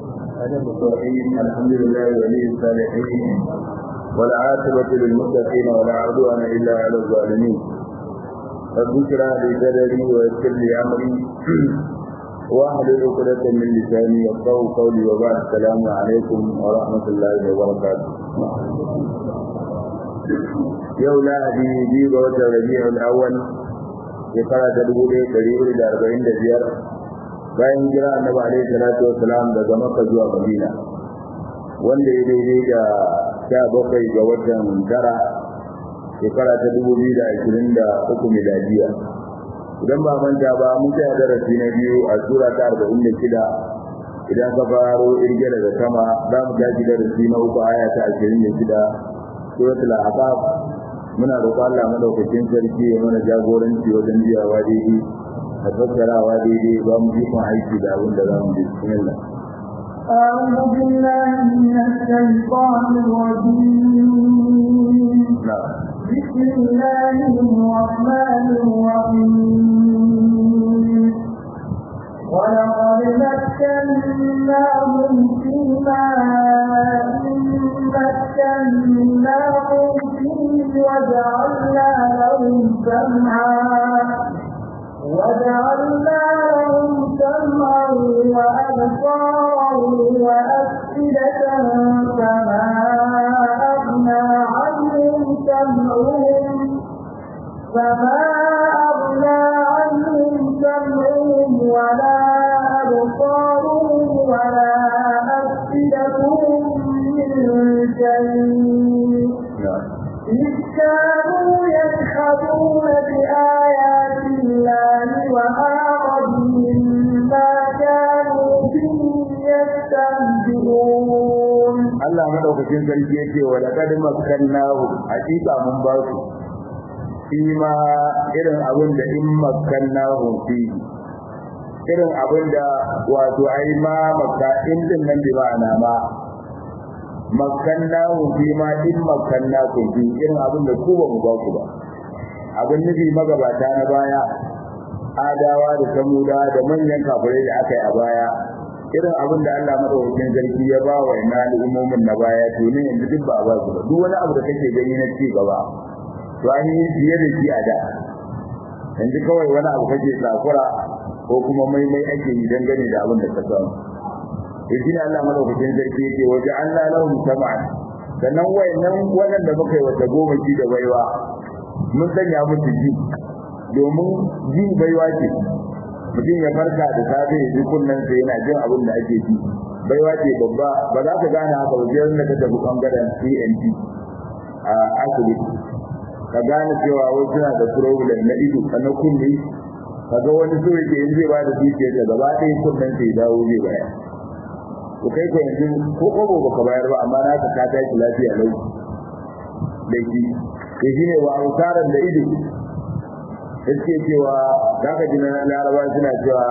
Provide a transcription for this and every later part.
الرحيم الحمد لله ولي الصالحين والعاقبة للمتقين ولا عدوان إلا على الظالمين رب اشرح لي صدري ويسر لي أمري واحلل عقدة من لساني يفقهوا قولي وبعد السلام عليكم ورحمة الله وبركاته yau lahadi biyu ga watan rabi'ul awwal shekara ta dubu ɗaya ɗari hudu da arba'in da biyar bayan jira annabi alaihi salatu wassalam daga makka zuwa madina wanda ya daidai da sha bakwai ga watan tara shekara ta dubu biyu da ashirin da uku miladiya idan ba manta ba mun tsaya darasi na biyu a sura ta arba'in da shida idan ka faro irge daga sama za mu tashi darasi na uku aya ta ashirin da shida suratul ahqaf muna roƙon Allah madaukakin sarki ya mana jagoranci wajen biyawa daidai da fassarawa daidai ba mu ji kun aiki da abin da za mu ji bismillah أعوذ بالله من الشيطان الرجيم بسم الله الرحمن الرحيم ولقد مكناهم فيما مكناهم فيه وجعلنا لهم سمعا وجعلنا لهم سمعا وأبصارا وأفئدة فما أغنى عنهم سمعهم فما أغنى عنهم سمعهم ولا أبصارهم ولا أفئدتهم من شيء إذ كانوا يجحدون بآيات الله وحاق بهم ما كانوا به يستهزئون Allah madaukakin sarki yake wa laqad makkannahu hakika mun ba su ima irin abin da in makkannahu fi irin abin da wato ai ma makka in din nan bi ma'ana ma makkannahu fi ma in makkannakum fi irin abin da ku ba mu ba ku ba abin nufi magabata na baya adawa da samuda da manyan kafirai da aka yi a baya irin abin da Allah madaukakin sarki ya ba wa ina al'ummomin na baya to ne yanzu duk ba a ba su ba duk wani abu da kake gani na ci gaba to an yi fiye da shi a da yanzu kawai wani abu kake tsakura ko kuma maimai ake yi dangane da abin da ka samu to shi ne Allah madaukakin sarki yake waje Allah lahum sam'an sannan wayannan waɗanda muka yi wata goma shi da baiwa mun sanya musu ji domin ji baiwa ce mutum ya farka da safe ya ji kunnen sa yana jin abin da ake ji baiwa ce babba ba za ka gane haka wajen da ka tafi bangaren CNT a asibiti ka gane cewa wai suna da problem na ido na kunne kaga wani so yake yin zai ba da dukiyar da gaba ɗaya kunnen sa ya dawo zai bayar to kai ko yanzu ko kobo baka bayar ba amma na ka ka tashi lafiya lau da shi to shine wa autaran da ido yake cewa zaka ji na laraba suna cewa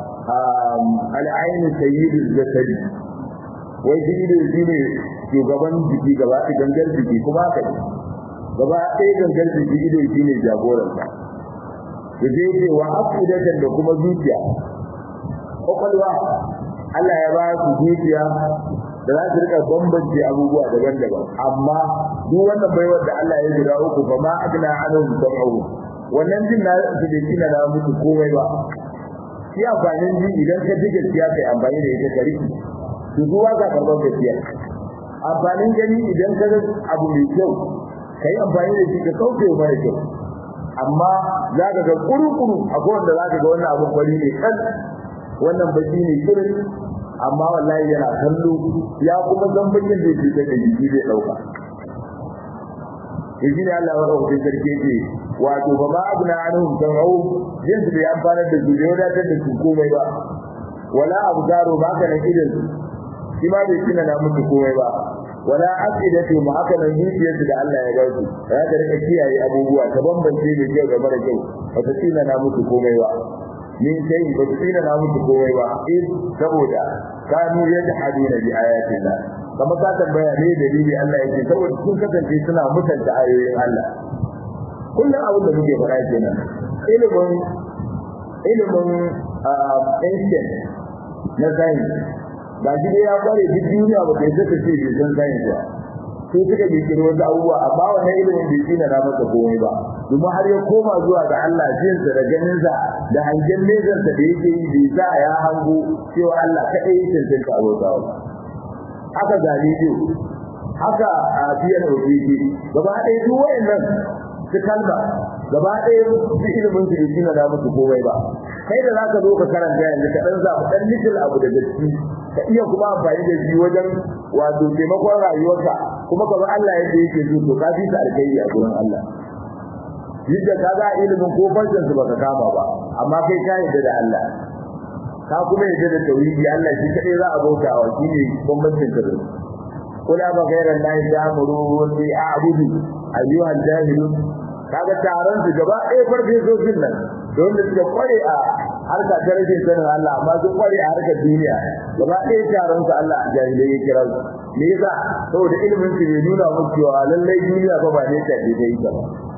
al'ainu sayyidul jasadi wai shi ido shine shugaban jiki gaba ɗaya gangar jiki kuma haka ne gaba ɗaya gangar jiki ido shine jagoransa da zai ce wa afidatan da kuma zuciya kwakwalwa Allah ya ba su zuciya da za su rika bambance abubuwa daban-daban amma duk wannan baiwar da Allah ya jira uku fa ma agna anhum sam'u wannan jin na su da kina da musu komai ba shi amfanin ji idan ka ji gaskiya kai amfani da ita kariki to zuwa ga karban gaskiya amfanin gani idan ka ga abu mai kyau kai amfani da shi ka kauce wa mara kyau amma za ka ga kuru-kuru akwai wanda za ka ga wannan abun kwari ne kan wannan baki ne kirin amma wallahi yana kallo ya kuma san bakin da yake da jiki zai dauka shi ne Allah wa rahmatin sarki yake wato ba ma abuna anhum sam'u jin su bai amfana da su da wadatar da su komai ba wala abdaru ba ka nan idan shi ma bai tuna na musu komai ba wala aqidatu ma haka nan zuciyarsu da Allah ya ba su ya ta rika kiyaye abubuwa ta bambance mai kyau da mara kyau ba ta tuna na musu komai ba min sai ba su tsina na musu komai ba in saboda kanu yajhaduna bi ayatina kamar ka tambaya ne dalili Allah yake saboda sun kasance suna mutunta ayoyin Allah kullum abin da muke faɗa kenan ilimin ilimin ancient na science ga shi dai ya kware duk duniya ba kai zaka ce bai san science ba sai suka kirkiri wasu abubuwa amma wannan ilimin bai tsina na masa komai ba domin har ya koma zuwa ga Allah jinsa da ganinsa da hangen nezarsa da yake yi bai sa ya hango cewa Allah kaɗai ya cancanta abokawa haka ga rediyo haka a biyan ofisi gaba ɗaya duk wayannan su kalma gaba ɗaya su ilimin su bai na musu komai ba kai da zaka zo ka karanta yanzu ka dan zaɓi ɗan little abu da gaske ka iya kuma amfani da shi wajen wato taimakon rayuwarka kuma ka bi Allah yadda yake so to ka fi ta alkhairi a gurin Allah yadda ka ga ilimin ko farcen su baka kama ba amma kai ka yarda da Allah ka kuma yarda da tauhidi Allah shi kadai za a bauta wa shi ne bambancin ka da kula ba gairan lahi ta'muru bi a'budu ayyuhal jahilun kaga taron su gaba ɗaya farfesoshin nan da wanda suka kware a harka ta rashin sanin Allah amma sun kware a harkar duniya gaba ɗaya taron su Allah a jahilai ya kira su me yasa saboda ilimin su bai nuna musu cewa lallai duniya fa ba ne ta ce ta yi ba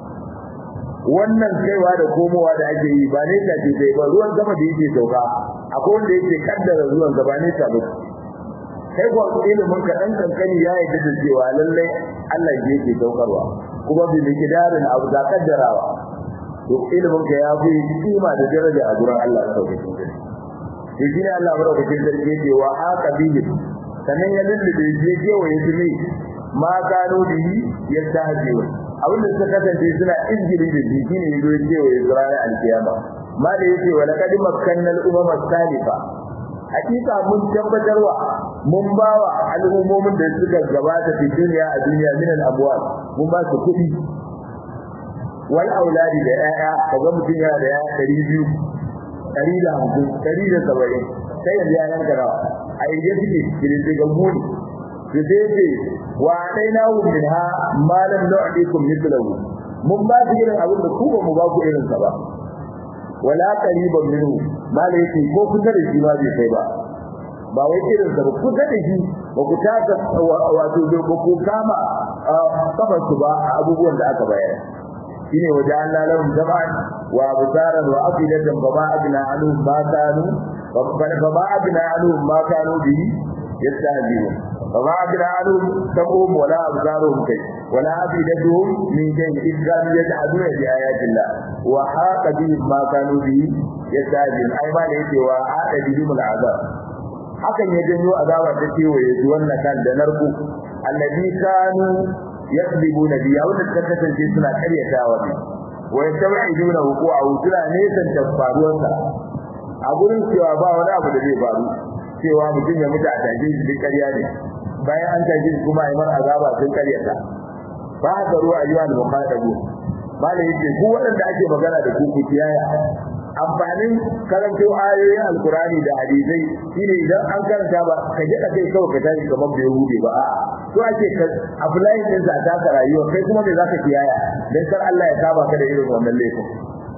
wannan kaiwa da komowa da ake yi ba ne ta ce ta yi ba ruwan sama da yake sauka akwai wanda yake kaddara ruwan gaba ne ta ba kai ko ilimin ka dan kankani ya yi da cewa lallai Allah yake saukarwa kuma bi miqdarin abu da kaddarawa to ilimin ka ya fi kima da daraja a gurin Allah sauƙin sarki shi shine Allah madaukakin sarki yake wa haka bihi sanan ya lullube je kewa ya tuni ma gano bihi ya tajiwa abin da suka kasance suna injili da shi shine yazo ya kewa ya zura alkiyama ma da yake wa laqad makkanna al-umama salifa hakika mun tabbatarwa mun bawa al'ummomin da suka gabata fi duniya a duniya min al-amwal mun ba su kuɗi wal auladi da yaya kaga mutum yana da yaya 200 150 170 sai yanzu ya yanka rawa a inda suke kirin daga muni su sai ce wa dai na hu min ha malam nu'dikum mithlahu mun ba su irin abin da ku ba mu ba ku irin sa ba wala qariban minhu malai yake ko kusa da shi ma bai kai ba ba wai irin sa ba kusa da shi ba ku taka wato ba ku kama kafar su ba abubuwan da aka bayar shine waje Allah lahum jama'an wa absaran wa afidatan fa ma agna anhum ma kanu fa ma agna anhum ma kanu bi yastahzi'un fa ma agna anhum tabuhum wala absaruhum kai wala afidatuhum min shay'in illa yaj'aluna bi ayatillah wa haqa bihim ma kanu bi yastahzi'un ai ma da yake wa hada bihim al'azab hakan ya janyo azaba ta kewaye su wannan kan da narku alladhi kanu yakdibuna bi wanda suka kasance suna karyatawa ne wa yatabiduna wuqu'ahu suna nesan tafaruwarsa a gurin cewa ba wani abu da zai faru cewa mutum ya mutu a tashi shi duk ƙarya ne bayan an tashi shi kuma imar azaba sun karyata ba haka ruwa ayyuha al-muqaddabu bala yake ku waɗanda ake magana da ku ku kiyaya amfanin karanto ayoyin alkurani da hadisai shine idan an karanta ba ka je ka kai kawai ka tashi kamar bai hude ba a'a to ake ka apply din sa ta ka rayuwa kai kuma me zaka kiyaya dan kar Allah ya saba ka da irin wannan laifin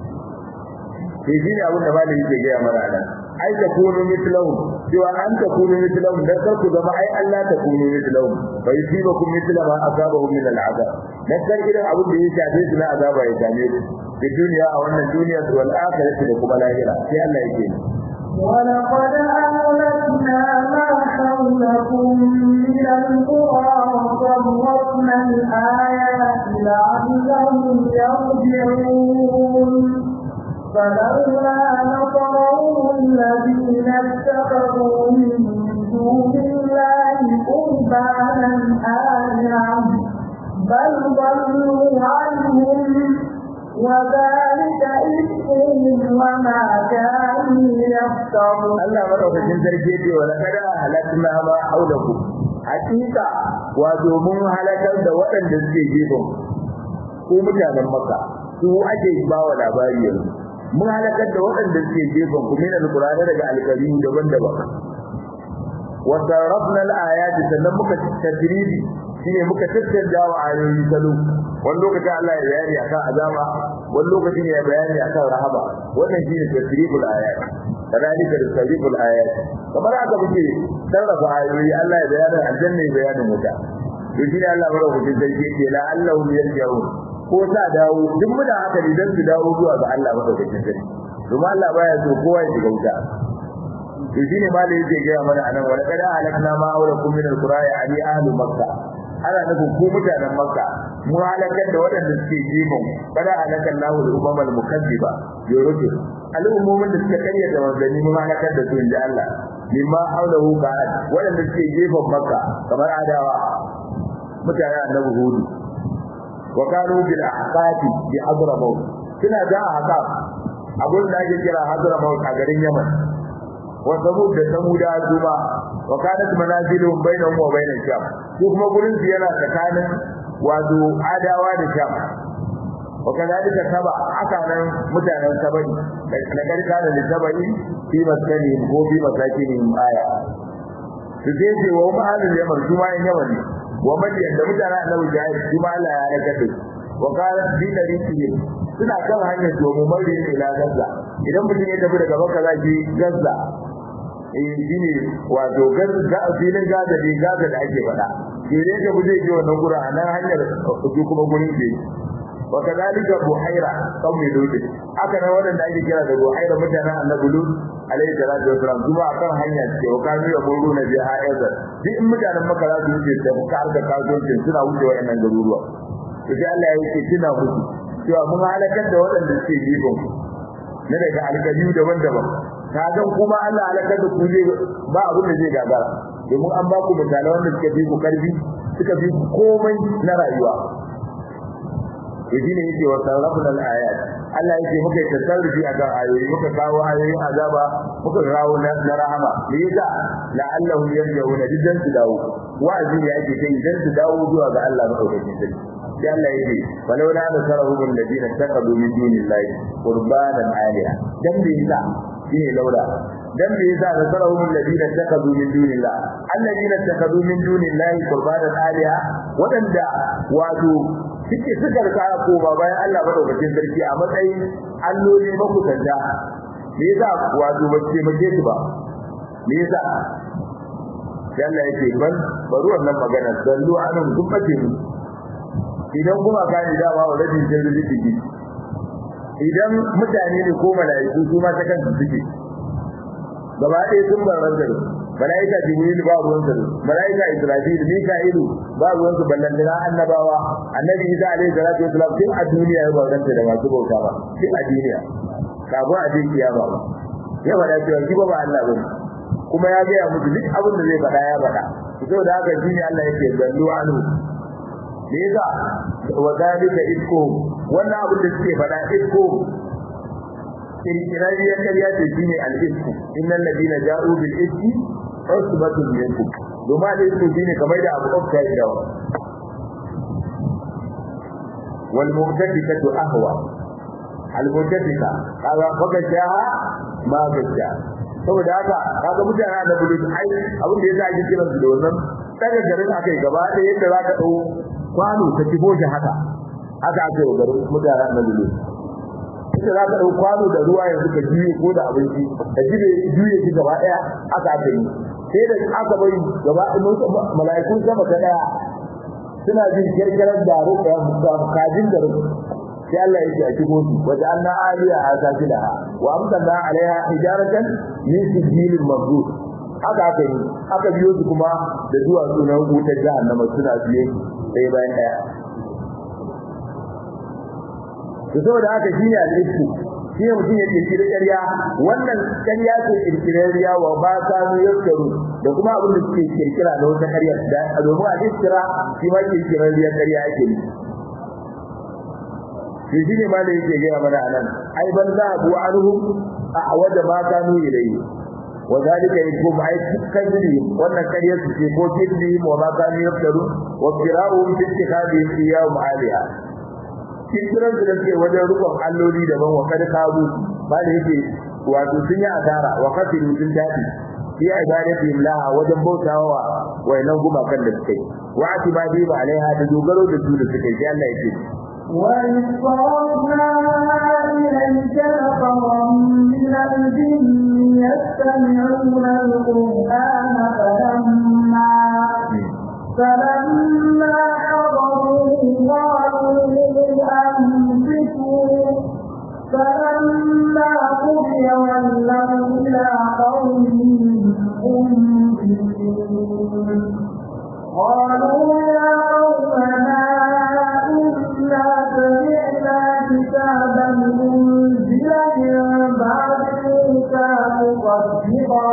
sai shine abin da malami yake ga mana nan ai ta kunu mislahum cewa an ta kunu mislahum dan kar ku zama ai Allah ta kunu mislahum fa yusibakum misla ma asabahum min al'azab dan kar irin abin da ya shafe su na azaba ya same su في الدنيا أو أن الدنيا والآخرة لكم الآخرة في الله يجيب ولقد أهلكنا ما حولكم من القرى وصرفنا الآيات لعلهم يرجعون فلولا نصرهم الذين اتخذوا من دون الله قربانا آلهة بل ضلوا عنهم وذلك إثمهم وما كانوا يفترون Allah madaukakin sarki ce wa laqad halakna ma haulakum hakika wato mun halakar da waɗanda suke gefen ko mutanen Makka su ake ba wa labari yanzu mun halakar da waɗanda suke gefen ku min alqur'ani daga alƙari daban-daban wa sarrafna al-ayat sannan muka tadribi shine muka tattauna wa ayoyi salo wani lokacin Allah ya bayani akan azaba wani lokacin ya bayani akan rahama wannan shine tasriful ayat kadalika tasriful ayat kamar haka muke sarrafa ayoyi Allah ya bayani aljanna ya bayani wuta to shine Allah barkatun sarki yake la Allahu yarji'un ko sa dawo duk muna haka ne dan su dawo zuwa ga Allah madaukakin sarki kuma Allah baya so kowa ya shiga wuta to shine ma da yake ga mana anan wala kada halakna ma aulakum min alqura ya ali ahlu makka ana nufin ku mutanen makka mu halakar da waɗanda suke jibin kada halakan lahu da umamal mukazziba yurudu al'ummomin da suka karya da manzanni mun halakar da su inda Allah mimma haulahu ka'ad waɗanda suke gefen makka kamar adawa mutanen annabi hudu wa kanu bil ahqati bi hadramaut suna da ahqaf abun da ake kira hadramaut a garin yaman wa samud da samuda zuma wa kanat manaziluhum bainahum wa bain sham su kuma gurin su yana tsakanin wato adawa da sham wa kadalika saba haka nan mutanen sabani da garka da sabani fi maskani ko fi masakini aya su je ce wa ma'alil yaman su ma yaman ne wa madiyan da mutanen annabi jahil su ma Allah ya halaka su wa qala bi tariqi suna kan hanyar domin mari ila Gaza idan mutum ya tafi daga Makka zaki Gaza eh shine wato Gaza filin Gaza ne Gaza da ake faɗa idan ka buje ji wannan gurin a nan hanyar su kuma gurin ke wa kadalika buhaira qaumi lut aka nan wadanda ake kira da buhaira mutanen annabi lut alayhi salatu wasalam kuma akan hanya ce wa kanu ya muru na biha ayza duk in mutanen makka za su wuce da muka arka kasuwanci suna wuce wayannan garuruwa to sai Allah ya ce kina musu cewa mun halakar da waɗanda suke gefen na daga alƙaliyu daban-daban ka ga kuma Allah halakar da ku zai ba abin da zai gagara domin an ba ku misalai wanda suka fi ku karfi suka fi komai na rayuwa yadine yake wa sarrafna al-ayat Allah yake muka tasarrufi akan ayoyi muka kawo ayoyin azaba muka kawo na rahama me yasa la'allahu yarjauna didan su dawo wa'azi ne yake kai idan su dawo zuwa ga Allah madaukakin sarki sai Allah yake walau la nasarahum alladhina taqadu min dunillahi qurbanan aliha dan me yasa shine laura dan me yasa nasarahum alladhina taqadu min dunillah alladhina taqadu min dunillahi qurbanan aliha wadanda wato suke suka rika ko ba bayan Allah madaukakin sarki a matsayin alloli makusanta me yasa wato ba ce mace su ba me yasa sai Allah yake ban bari wannan magana sallu anum gumbace mu idan kuma ka ni dama wa rabin jirgi digi idan mutane ne ko malaiku su ma ta kansu suke gaba ɗaya sun bar ranzaro malaika jibril ba ruwan sa malaika israfil mika'ilu ba ruwan su ballantana annabawa annabi isa alaihi salatu wasalam tun a duniya ya bauta da masu bauta ba tun a duniya kafin a je kiyama ba ya faɗa cewa shi ba ba Allah bane kuma ya gaya musu duk abin da zai faɗa ya faɗa saboda haka shi ne Allah yake zallu anhu me yasa wa dalika isko wannan abin da suke faɗa isko kirkirarriyar ƙarya ce shine al-isku innal ladina ja'u bil iski usbatun minkum domin da isku shine kamar da abu ɗauka ya dawo wal mu'tadikatu ahwa al mu'tadika kaga kaga jaha ma gaja saboda haka kaga mutane da bulu ai abin da yasa ake kiransu da wannan daga garin akai gaba ɗaya yadda zaka dau kwano ta kibo shi haka haka ake wa garin mutane da bulu ita za ka ɗau kwano da ruwa yanzu ka juye ko da abinci ka jibe juye shi gaba ɗaya aka aka yi sai da aka bari gaba mala'ikun sama ta ɗaya suna jin kirkirar da ruka kajin da ruka sai Allah yake a cikin su wa ja'alna aliya asafilaha wa amdana alaiha hijaratan min sijilin mabdud haka aka yi aka biyo su kuma da duwatsu na wutar jahannama suna biye ɗaya bayan ɗaya to saboda haka shine al-isku shine mutum ya kirkiri ƙarya wannan ƙarya ce kirkirariya wa ba ta mu yakaru da kuma abin da suke kirkira da wata ƙarya da domin al-iskira shi ma kirkirariya ƙarya ake yi shi shine ma da yake gaya mana anan ai ban za abu anhum a waje ma kanu ilayhi wa zalika yakum ai kadri wannan ƙarya su ce ko kidri wa ma kanu yakaru wa qira'u fi ittikhadi iyyaum aliha kirkiran su da suke wajen rukun alloli daban wa kada kabu ba da yake wato sun yi asara wa kafiru sun dadi fi ibadati laha wajen bautawa wayannan gumakan da suke wa atibadi ba alaiha da dogaro da su da suke sai Allah yake وإذ صرفنا إليك نفرا من الجن يستمعون القرآن فلما فلما حضروه قالوا أنفسوا فلما قضي ولوا إلى قومهم قالوا يا قومنا إنا سمعنا كتابا أنزل من بعد موسى مصدقا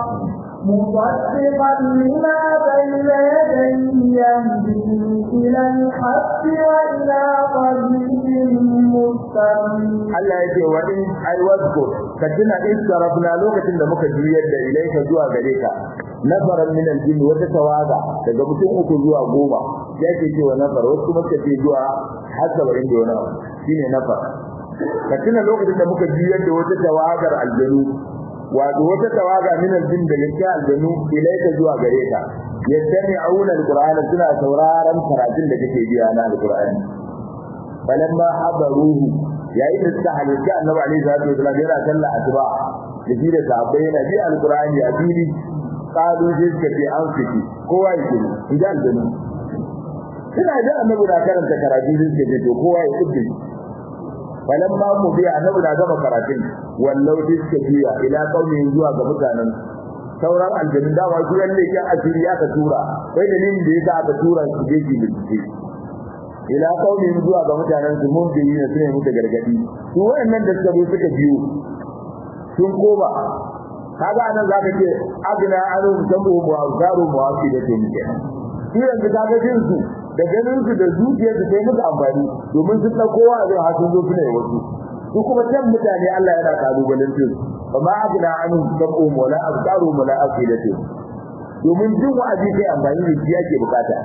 مصدقا لما بين يديه يهدي إلى الحق وإلى طريق مستقيم Allah ya ce wa in ai wasko ka tuna in sarafna lokacin da muka juyar da ilaika zuwa gare ka nafaran min aljinn wata tawaga daga mutum uku zuwa goma yake cewa nafar wasu kuma ce zuwa har saba'in da wani abu shine nafar ka tuna lokacin da muka juyar da wata tawagar aljanu wato wata tawaga min aljinn daga cikin aljanu ilaika zuwa gare ka yastami'una alqur'ana suna sauraron karatun da kake biya na alqur'ani falamma habaruhu yayin da suka halitta annabi alaihi salatu wasallam yana sallah asuba da shi da sahabbai yana bi alqur'ani a fili qalu sai suka ce an fiti kowa ya kiri idan da suna da annabi da karanta karatu sai suka ce to kowa ya kudi falamma mu bi annabi da gama karatun wallau sai suka biya ila qaumin zuwa ga mutanen sauran aljannin da wa kuyan ne kan asiri aka tura sai dalilin da yasa aka tura su je ki bincike ila qaumin zuwa ga mutanen su mun bi ne sune muka gargadi su wayannan da suka bi suka biyo sun koma kaga anan zaka ce agna anu zambu wa zaru muwafi da ke muke su yanzu kaga jin su da ganin su da zuciyar su sai musu amfani domin sun dauko wa zai hasu zo suna yi wasu su kuma can mutane Allah yana kalubalen su amma agna anu zambu wala azkaru wala aqidatu domin jin wa'azi kai amfani da shi yake bukata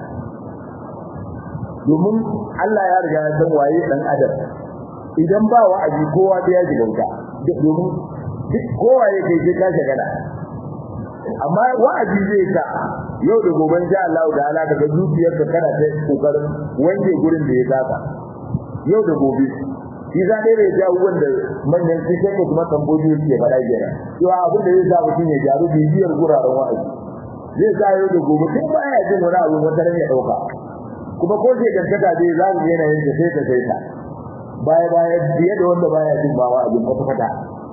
domin Allah ya riga ya san waye dan adam idan ba wa'azi kowa da ya ji bauta domin duk kowa ya kai sai ka shagala amma wa'azi zai ka yau da gobe insha Allah da ala daga zuciyar ka kana ta kokarin wanke gurin da ya saka yau da gobe shi za ne da ya wanda manyan su sai ko kuma tamboji ke fada gera to abin da zai sa mutum ya jaru bibiyar guraren wa'azi zai sa yau da gobe kai ba ya jin wani abu wata ran ya dauka kuma ko sai dantaka dai za mu yana yin sai ta sai ta baya baya biye da wanda baya jin bawa abin kwata kwata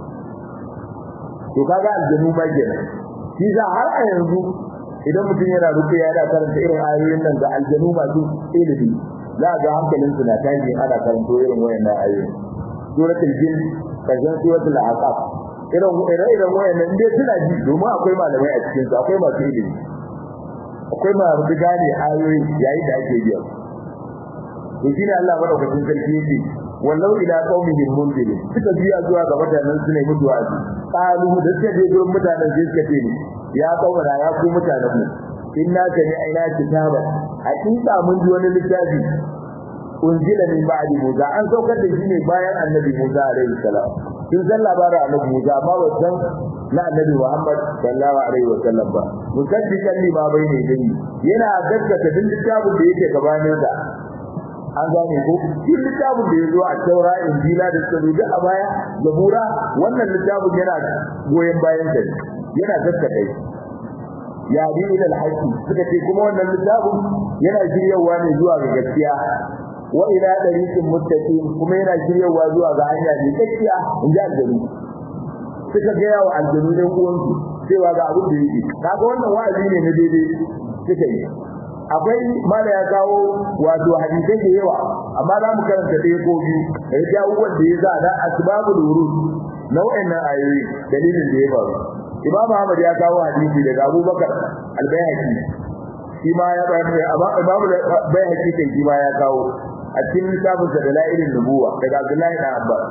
to kaga aljanu ma kenan shi za har a yanzu idan mutum yana rufe ya da karanta irin ayoyin nan ga aljanu masu ilimi za ga hankalin su na tashi ana karanto irin wayannan ayoyi suratul jin kajan suratul ahqaf irin irin wayannan dai suna ji domin akwai malamai a cikin su akwai masu ilimi akwai masu gane ayoyi yayin da ake biya to shine Allah madaukakin sarki yake wallau ila qaumihim munzir suka biya zuwa ga mutanen su ne mutuwa ji qalu da suka je gurin mutanen sai suka ce ni ya kaumara ya ku mutanen mu inna kani aina kitaba hakika mun ji wani littafi unzila min ba'di musa an saukar da shi ne bayan annabi musa alaihi salam sun san labarin annabi musa amma ba san na annabi muhammad sallallahu alaihi wa sallam ba musaddiqan lima bayna yadayhi yana gaskata duk littafin da yake gabanin sa an gane ko shi littafin da yazo a taura injila da sabuda a baya zabura wannan littafin yana goyen bayan sa yana gaskata ya bi ila alhaqi suka ce kuma wannan littafin yana shiryawa ne zuwa ga gaskiya wa ila dariqin muttaqin kuma yana shiryawa zuwa ga hanya ne gaskiya in ji aljanu suka ga yawa aljanu ne uwansu cewa ga abin da yake kaga wannan wa'azi ne na daidai suka yi akwai mala ya kawo wato hadisai da yawa amma za mu karanta ɗaya ko biyu da ya jawo wanda ya za da asbabul wurud nau'in nan ayoyi dalilin da ya faru Imam Ahmad ya kawo hadisi daga Abubakar Al-Baihaqi shi ma ya bayar amma Imam Al-Baihaqi kai shi ma ya kawo a cikin littafin sa da la'ilin nubuwa daga Abdullahi ibn Abbas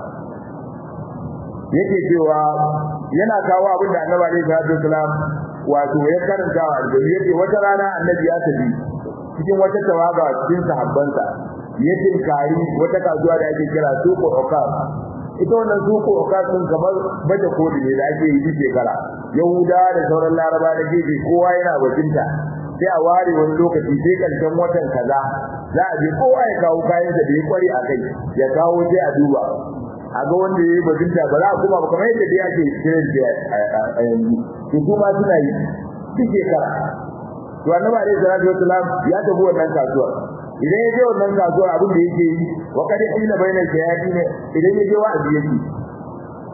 yake cewa yana kawo abin da Annabi alaihi salatu wasalam wato ya karanta wa aljanna yake wata rana Annabi ya tafi cikin wata tawaga cikin sahabbansa ya tinkari wata kasuwa da ake kira Suqu Uqas ita wannan Suqu Uqas din kamar baje kodi ne da ake yi duk shekara Yahuda da sauran Laraba da gefe kowa yana bakinta sai a ware wani lokaci sai karshen watan kaza za a je kowa ya kawo kayan da ya kware a kai ya kawo sai a duba a ga wanda ya yi bakinta ba za a kuma ba kamar yadda dai ake kiran shi a yanzu to kuma suna yi duk shekara to annabi alaihi salatu wassalam ya tafi wannan kasuwa idan ya je wannan kasuwa abin da yake yi wa kad ila bainal shayatin idan ya je wa'azi yake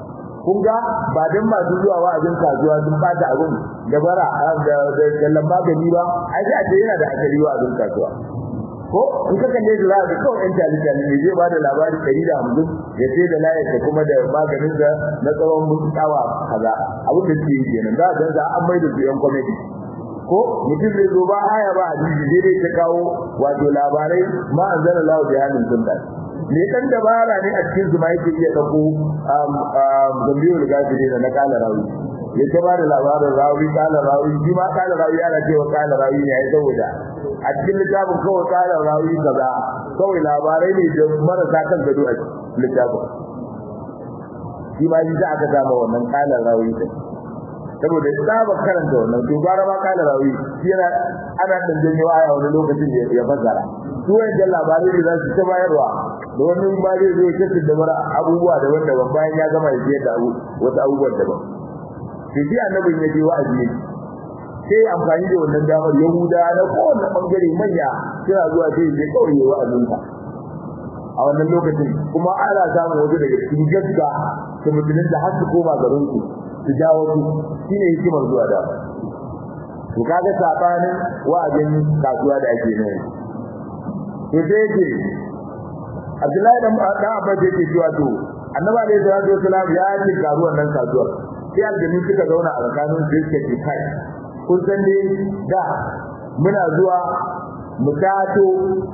kun ga ba dan masu zuwa wa'azin kasuwa sun bata abin da bara da da lamba gani ba ai sai a ce yana da asali wa'azin kasuwa ko in ka kalle shi za ka kawai ɗan talitan ne zai ba da labari ɗari da hamsin ya ce da layar da kuma da maganin da na tsawon mutsawa kaza abin da suke yi kenan za a ganza an mai da su yan kwamiti ko mutum zai zo ba aya ba hadisi zai dai ta kawo wato labarai ma an zana lawa bayanin sun da me dan dabara ne a cikin su ma yake iya dauko gambiyar gafire da na kala rawi ya ta bada labarin rawi kala rawi shi ma kala rawi ana cewa kala rawi ne ai saboda a cikin littafin kawai kala rawi kaza kawai labarai ne da marasa kan gado a littafin shi ma shi aka samu wannan kala rawi din saboda saba karanta wannan to gara ma kala rawi shi yana ana dan janyo aya wani lokacin da ya fasara su wajen labarai da za su ta bayarwa da wani ma zai zo ya da mara abubuwa daban-daban bayan ya gama ya da abu wasu abubuwan daban to shi annabin ya je wa'azi ne sai amfani da wannan damar yahuda na kowane bangare manya suna zuwa sai ya kawai ya wa'azinka a wannan lokacin kuma ana samun wasu daga cikin gaska su mutumin da har su koma garin su su jawo su shine hikimar zuwa da to kaga sabanin wa'azin kasuwa da ake nan to sai yake Abdullahi dan dan Abbas yake cewa to Annabi alayhi salatu wasalam ya yi karuwan nan kasuwar sai aljanu suka zauna a tsakanin su suka ce kai kun san dai da muna zuwa mu tato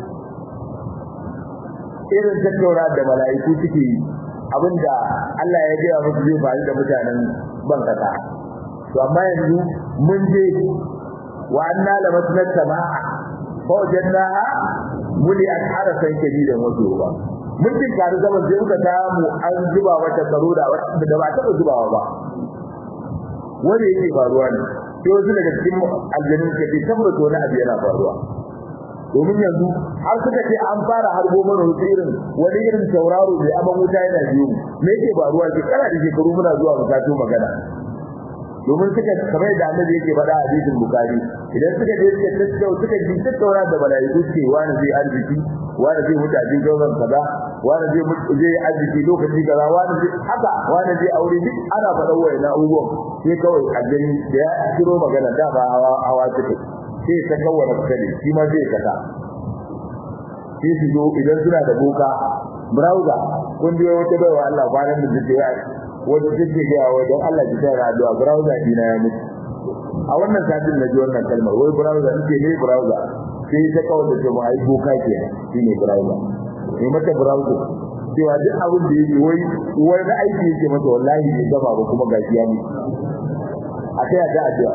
irin tattaura da mala'iku suke yi abinda Allah ya gaya musu zai faru da mutanen bankasa to amma yanzu mun je wa anna la masnat samaa fa wajannaha muli ashara san kadidan wato ba mun tin karu zaman sai muka samu an zuba mata tsaro da da ba ta zubawa ba wanda yake faruwa ne sai wasu daga cikin aljanun ke tabbata wani abu yana faruwa domin yanzu har suka ce an fara harbo mana wasu irin wani irin tauraro mai aman wuta yana biyu me yake faruwa ke kana da shekaru muna zuwa mu sato magana domin suka kamar da annabi yake faɗa a hadisin bukari idan suka je suka tattau suka ji tattauna da malaiku ce wani zai arziki wani zai mutu a cikin gauran kaza wani zai mutu zai arziki lokaci kaza wani zai haka wani zai aure duk ana faɗa wayan abubuwan sai kawai aljani da ya kiro magana da ba hawa hawa suka sai ta kawwana fitali shi ma zai kasa sai su zo idan suna da boka browser kun biyo wata baiwa Allah kwanan da take ya wanda take ga wa don Allah ki tsaya addu'a browser dina ya mutu a wannan satin na ji wannan kalmar wai browser nake ne browser sai ta kawo da jama'a ai boka ke shine browser ne mata browser cewa duk abin da yake wai wani aiki yake masa wallahi bai gaba ba kuma gashi ya mutu a kai ta addu'a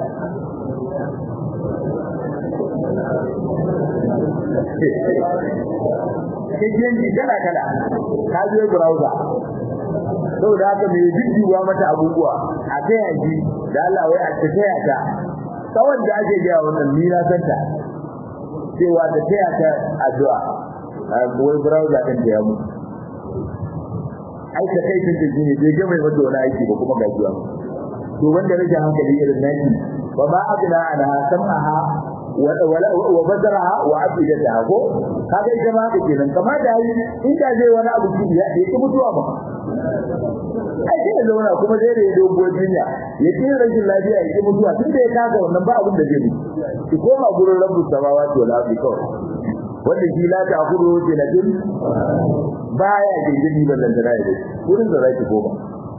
kajiyanci kala kala ka je browser saboda haka mai jiddiwa mata abubuwa a kai yaji da Allah wai a ta taya ta tsawon da ake gaya wannan ni na santa cewa ta taya ta addu'a wai browser din da ya mutu ai ta kai tun da jini bai ga mai mata wani aiki ba kuma ga jiwa to wanda rage hankali irin naki wa ma abna ana sam'aha wa basaraha wa afidataha ko kaga ita ma haka kenan kamar da yi inda zai wani abu ki ya ki mutuwa ba ai sai zauna kuma zai da dogon jinya ya ki rashin lafiya ya ki mutuwa tun da ya kaga wannan ba abin da zai yi ki koma gurin rabbu samawati wal ardi kawai wanda shi la ta kudu jinatin baya gingiri ballan da rai gurin da zaki koma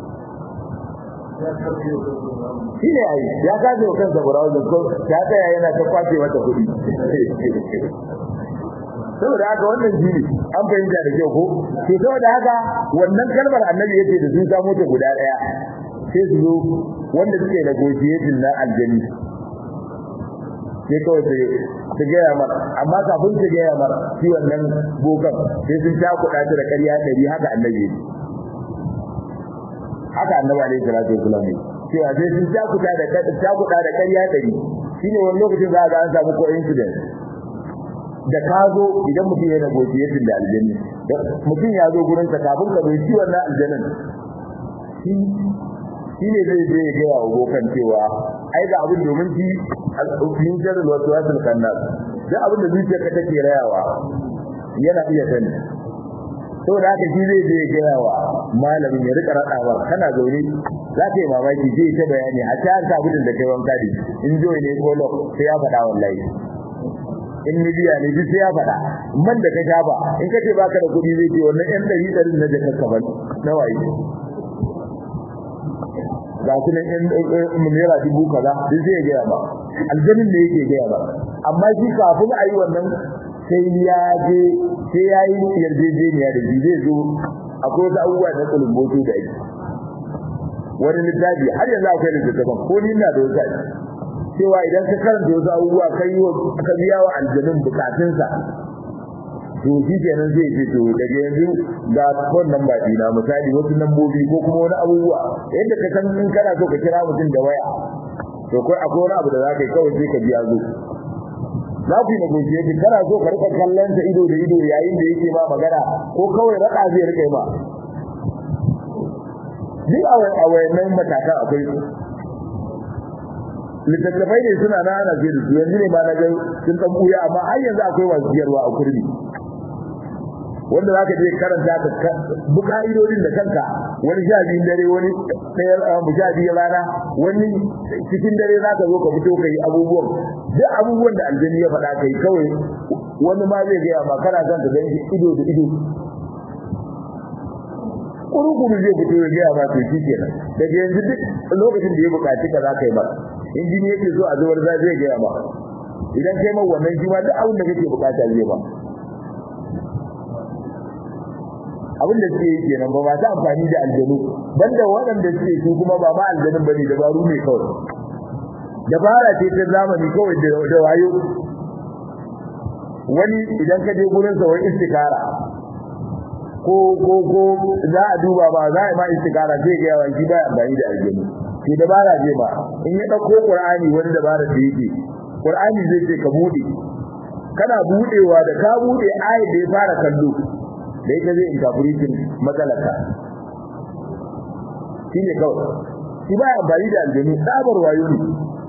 shi ne ai ya kaje wa kansa burawun ko ya tsaya yana ta kwace mata kuɗi saboda haka wannan jini an fahimta da kyau ko to saboda haka wannan kalmar annabi yace da sun samu ta guda daya sai su zo wanda suke da negotiation na aljani sai kawai su su gaya mar amma kafin su gaya mar shi wannan bokan sai sun ta kuɗa da ƙarya ɗari haka annabi haka annabi alaihi salatu wasallam cewa sai sun ta kuɗa da ta kuɗa da ƙarya ɗari shine wani lokacin za ga an samu coincidence da ka zo idan mutum yana negotiation da aljanni mutum ya zo gurin ka kafin ka bai ciwon na aljannin shi shi ne zai je ya gaya wa bokan cewa ai ga abin domin shi min jarar wasu wasu kannas duk abin da zuciya ka take rayawa yana iya sani saboda haka shi zai je gaya wa malamin ya rika raɗawa kana zaune za ka yi mamaki zai ta bayani a ta harka gudun da kai wanka da in joyi ne ko lok sai ya faɗa wallahi in midiya ne duk sai ya faɗa man da ka sha ba in ka ce baka da kuɗi zai ce wannan ƴan ɗari ɗari na jakar kaban na waye ga su nan ƴan naira dubu kaza duk zai gaya ba aljanin ne yake gaya ba amma shi kafin a yi wannan sai ya je sai ya yi yarjejeniya da shi zai zo akwai wasu abubuwa na kulumboto da ake wani littafi har yanzu akwai littattafan ko ni na da wasu ake cewa idan ka karanta wasu abubuwa ka yi ka biya wa aljanun bukatunsa to shi kenan zai ce to daga yanzu ga phone number dina misali wasu lambobi ko kuma wani abubuwa yadda ka san in kana so ka kira mutum da waya to kai akwai wani abu da za ka yi kawai sai ka biya zo za ku yi negotiation kana so ka rika kallon ta ido da ido yayin da yake ma magana ko kawai raka zai rika ma duk a wayannan matakan akwai su littattafai ne suna na ana zai da su yanzu ne ma na ga sun dan buya amma har yanzu akwai wasu biyarwa a kurmi wanda za ka je karanta ka bi ka'idodin da kanka wani sha biyun dare wani ɗaya mu sha biyun rana wani cikin dare za ka zo ka fito ka yi abubuwan duk abubuwan da aljani ya faɗa kai kawai wani ma zai gaya ma kana son ka ganshi ido da ido kurukuru zai fito ya gaya ma to shi kenan daga yanzu duk lokacin da ya buƙaci ka za ka yi ba injini yake so a zuwar za zai gaya ma idan kai ma wannan shi ma duk abin da kake buƙata zai ba abin da suke yi kenan ba masu amfani da aljanu banda waɗanda suke su kuma ba ma aljanun bane dabaru ne kawai dabara ce ta zamani kawai da wayo wani idan ka je gurin sa wani istikara ko ko ko za a duba ba za a yi ma istikara zai ga yawan shi ba amfani da aljanu ke dabara ce ba in ya ɗauko qur'ani wani dabara da yake qur'ani zai ce ka bude kana budewa da ka bude ayat da ya fara kallo da ita zai interpretin matsalaka shi ne kawai shi ba ya bari da aljanu tsabar wayo ne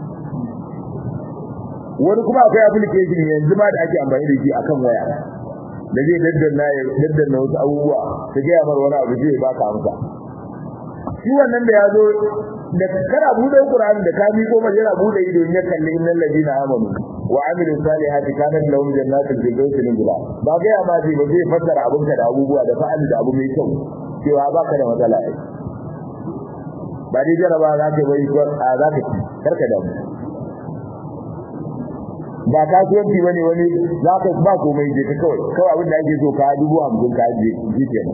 wani kuma akwai application yanzu ma da ake amfani da shi akan waya da zai daddanna ya daddanna wasu abubuwa ta gaya mar wani abu zai baka amsa shi wannan da ya zo da kana bude Qur'ani da ka miƙo mai yana bude ido in ya kalli innal ladina amanu wa amilu salihati kanat lahum jannatul firdausi nuzula ba ga ya ma zai ba zai fassara abun da abubuwa da fa'ali da abu mai kyau cewa ba ka da matsala ai ba dai jaraba za ka bai ko a za ka ci karka da mu ba kasuwanci bane wani za ka ba komai je ka kawai kawai abin da ake so ka dubu hamsin ka je ji kenan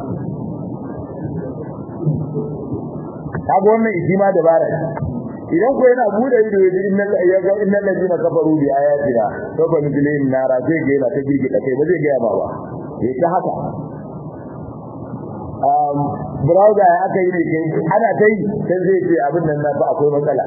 kaga wannan shi ma dabara idan ko yana bude ido yaji innal ayyaga innal ladina kafaru bi ayatina to ba mujlimin nara zai ga yana ta girgida kai ba zai ga ba ba yayi ta haka um browser ya aka yi ne kai ana tai sai zai ce abin nan na fa akwai matsala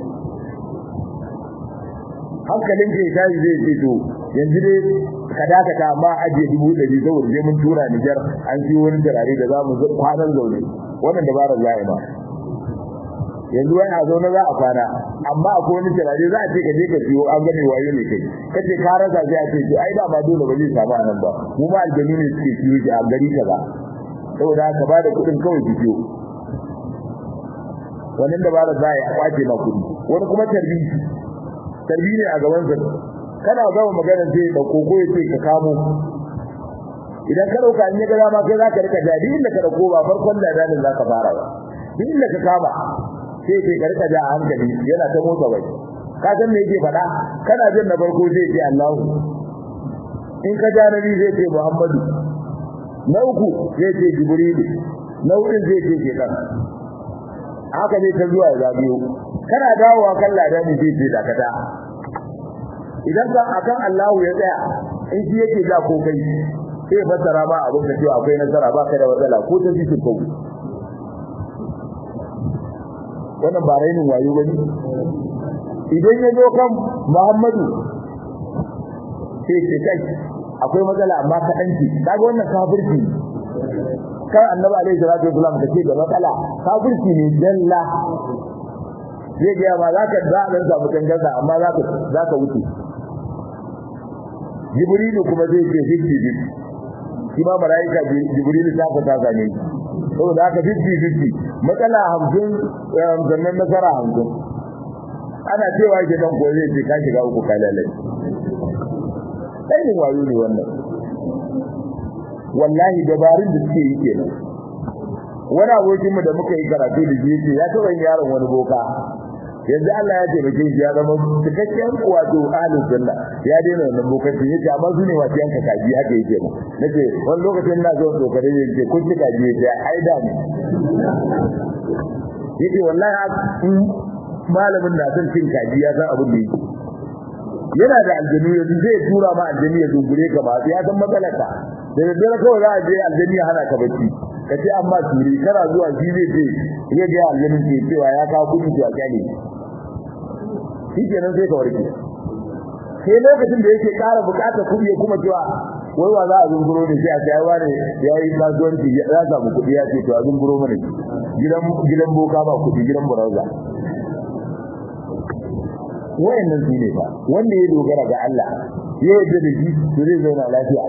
hankalin ke tashi zai ce to yanzu dai ka dakata amma ajiye dubu ɗari saboda zai mun tura Nijar an siyo wani turare da za mu kwanan zaune wannan dabarar za'a ma yanzu wani a zaune za a kwana amma akwai wani turare za a ce ka je ka siyo an gane wayo ne kai kace ka rasa sai a ce to ai da ba dole ba zai samu anan ba mu ma aljanu ne suke siyo ki a gari kaza saboda ka ba da kuɗin kawai ki siyo wannan dabarar za a yi a kwace ma kuɗi wani kuma tarbi tarbi ne a gaban sa kana gama magana sai da koko ya ce ka kamo idan ka dauka in ya ga dama kai zaka rika jadi inda ka dauko ba farkon da dalilin zaka fara ba duk inda ka kama sai kai ka rika ja a hankali yana ta motsa bai ka san me yake faɗa kana jin na farko zai ce Allahu in ka ja nabi zai ce Muhammadu na uku zai ce Jibrilu na hudu zai ce Shekan haka ne ta zuwa ya biyo kana dawowa kan ladani zai ce dakata idan ka akan Allahu ya tsaya in shi yake ja ko kai sai fassara ma abin da cewa akwai nasara ba kai da matsala ko ta ji ko wannan ba rainin wayo bane idan ya zo kan Muhammadu sai ce kai akwai matsala amma ka danki kaga wannan kafirci kan annabi alaihi salatu wasallam da ce da matsala kafirci ne dalla zai ga ma zaka da dan samu tangarda amma zaka zaka wuce jibrilu kuma zai ce hijji shi ma malaika jibril ta ka ta gane saboda haka 50 50 matsala 50 sannan nasara 50 ana cewa ke dan ko zai ce ka shiga uku kalalai sai ne wayo ne wannan wallahi dabarun da suke yi kenan wani abokin mu da muka yi karatu da shi ya taba yaron wani boka yanzu Allah ya taimake shi ya zama cikakken wato ahlus sunna ya daina wannan bokaci yace amma su ne wasu yanka kaji haka yake mu nace wani lokacin ina zo to kare yace kun ci kaji yace ai da ne yace wallahi malamin na son cin kaji ya san abin da yake yana da aljanu yanzu zai tura ma aljanu ya dungure ka ba ya san matsalarka da daddare kawai za a je aljanu ya hana ka bacci ka ce amma turi kana zuwa shi zai ce ya ga aljanu ke cewa ya kawo kuɗi to a kyale shi kenan sai ka warke sai lokacin da yake ƙara buƙatar kuɗi ya kuma cewa wai wa za a zunguro ne sai a sai wani ya yi kasuwanci ya samu kuɗi ya ce to a zunguro mana gidan gidan boka ba kuɗi gidan burauza wayannan su ne fa wanda ya dogara ga Allah ya yarda da shi to zai zauna lafiya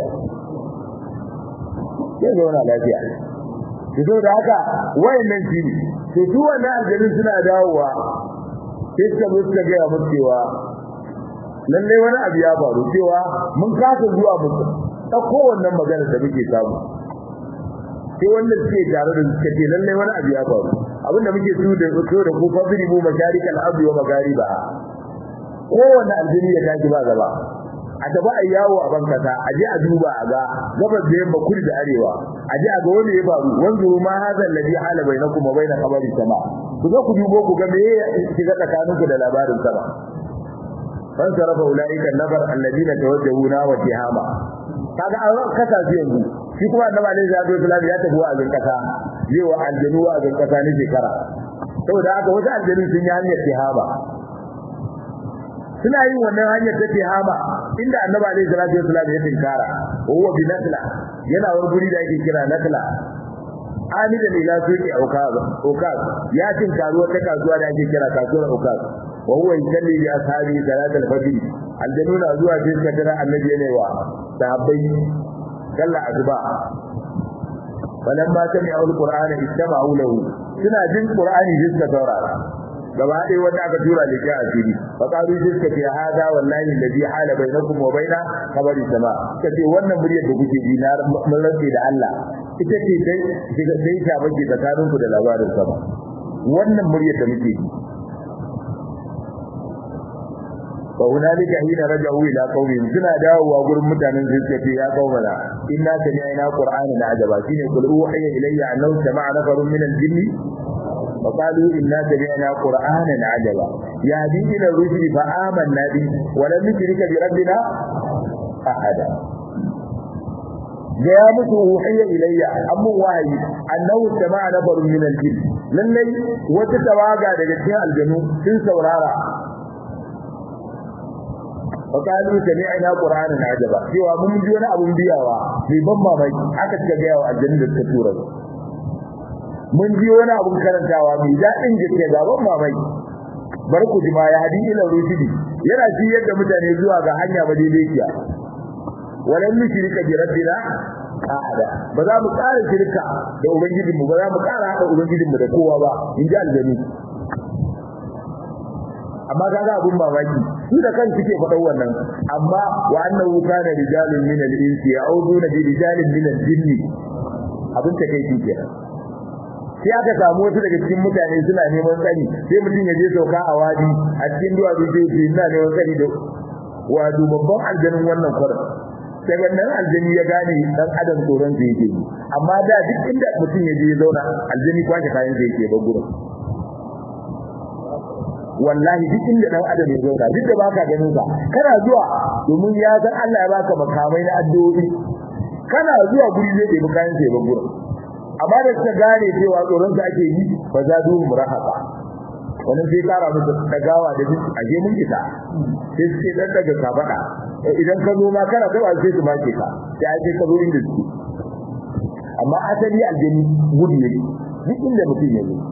zai zauna lafiya to da haka wayannan shi ne to su wannan aljanun suna dawowa sai suka zo suka gaya musu cewa lallai wani abu ya faru cewa mun kasa zuwa mu ɗauko wannan magana da muke samu sai wanda suke tare da suka ce lallai wani abu ya faru abinda muke su da so da ku fadri mu masharikal ardi wa magariba kowanne aljini ya tashi ba gaba a tafi a yawo a bankasa a je a duba a ga gabas da yamma kudu da arewa a je a ga wanda ya faru wanzu ma hadha alladhi hala bainakum wa bain khabari sama ku zo ku dubo ku ga me ya shiga tsakaninku da labarin sama fan sarafa ulaika nabar alladhina tawajjahuna wa tihama kaga an kasa su yanzu shi kuma annabi alaihi salatu wasallam ya tafi wa'azin kasa zai wa aljanu wa'azin kasa ne shekara saboda haka wasu aljanu sun yi hanyar tihama suna yin wannan hanyar ta tihama inda annabi alaihi salatu wasallam ya tinkara wa huwa bi nakla yana wani guri da ake kira nakla amida ila suqi ukaz ukaz ya tinkaru wata kasuwa da ake kira kasuwar ukaz wa huwa yusalli bi ashabi salat al-fajr aljanu na zuwa sai suka tara annabi yana wa sahabbai kalla azba falamma sami'u al-qur'ana istama'u lahu suna jin qur'ani sai suka saurara gaba ɗaya wanda aka tura da kai asiri fa qalu jiska fi hada wallahi alladhi hala bainakum wa baina khabari sama kace wannan muryar da kuke ji na mun rantsi da Allah ita ce dai daga dai ta bace tsakanin ku da labarin sama wannan muryar da muke ji fa hunalika hina raja'u ila qaumihim suna dawowa gurin mutanen su suka ce ya qaumana inna sami'na qur'anan ajaba shine qul uhiya ilayya annahu sama'a nafarun min al-jinni وقالوا إنا سمعنا قرآنا عجبا يهدي إلى الرشد فآمنا به ولم نشرك بربنا أحدا ya musu uhiya ilayya amma wahayi annahu sama'a nafarun min al-jinn lallai wata tawaga daga cikin aljanu sun saurara fakalu sami'na qur'anan ajaba cewa mun ji wani abun biyawa mai ban mamaki aka ce ga yawa aljannu da suka tura mun ji wani abun karantawa mai daɗin gaske ga ban mamaki bar ku jima ya hadi ila rusidi yana shi yadda mutane zuwa ga hanya madaidaiciya walan mushrika bi rabbina ahada ba za mu ƙara shirka da ubangijin mu ba za mu ƙara haɗa ubangijin mu da kowa ba in ji aljani amma kaga abun mamaki su da kan suke faɗan wannan amma wa annahu kana rijalun min al-insi ya'uduna bi rijalin min al-jinni abin ta kai kenan sai aka samu wasu daga cikin mutane suna neman tsari sai mutum ya je sauka a wadi a cikin duwatsu sai ce ina neman tsari da wato babban aljanin wannan kwarin sai wannan aljani ya gane dan adam tsoron sa yake amma da duk inda mutum ya je ya zauna aljani kwashe kayan sa yake ba gurin wallahi duk inda dan adam ya zauna duk da baka ganin sa kana zuwa domin ya san Allah ya baka makamai na addu'o'i kana zuwa guri zai ɗebi kayan sa ya bar gurin amma da suka gane cewa tsoron sa ake yi ba za du murahaba wannan sai kara musu dagawa da duk aje mun kita sai suke dan daga kafada idan ka zo ma kana kai sai su make ka sai aje ka zo inda su amma asali aljani gudu ne duk inda mutum ya zo